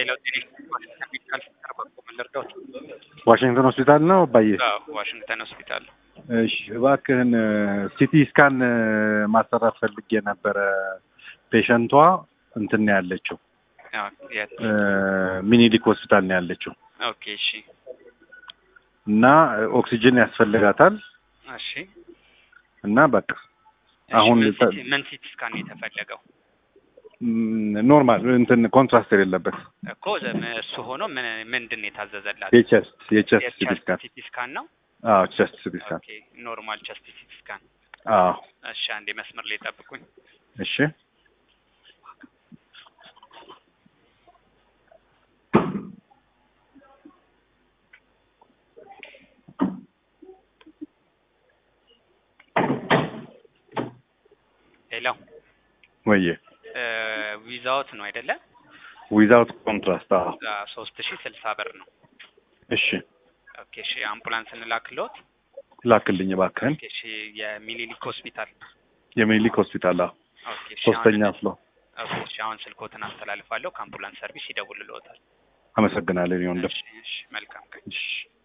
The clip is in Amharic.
ሌላው ጤና ዋሽንግተን ሜዲካል ሴንተር በኩል ምን ልርዳዎት? ዋሽንግተን ሆስፒታል ነው አባዬ? አዎ ዋሽንግተን ሆስፒታል። እሺ እባክህን ሲቲ ስካን ማሰራት ፈልጌ ነበረ። ፔሸንቷ እንትን ነው ያለችው አዎ፣ የት? ሚኒሊክ ሆስፒታል ነው ያለችው ኦኬ እሺ እና ኦክሲጅን ያስፈልጋታል እሺ እና በቃ እሺ፣ አሁን ምን ተ- ሲቲ- ምን ሲቲ ስካን ነው የተፈለገው ም፣ ኖርማል እንትን ኮንትራስት የሌለበት እኮ ዘ- እሱ ሆኖ ምን ምንድን ነው የታዘዘላት? የቸስት የቸስት ሲቲ የቸስት ስካን ሲቲ ስካን ነው። አዎ ቸስት ሲቲ ስካን ኦኬ ኖርማል ቸስት ሲቲ ስካን። አዎ እሺ አንዴ መስመር ላይ ጠብቁኝ። እሺ ሌላው ወዬ ዊዛውት ነው አይደለ? ዊዛውት ኮንትራስት አዎ ሶስት ሺህ ስልሳ ብር ነው። እሺ ኦኬ እሺ አምቡላንስ እንላክልዎት? ላክልኝ እባክህን ኦኬ እሺ የሚኒሊክ ሆስፒታል የሚኒሊክ ሆስፒታል አዎ ኦኬ እሺ ሶስተኛ አሁን- ፍሎ ኦኬ እሺ አሁን ስልኮትን አስተላልፋለሁ። ከአምቡላንስ ሰርቪስ ይደውልልዎታል። አመሰግናለሁ ይሁን እሺ እሺ መልካም ቀን። እሺ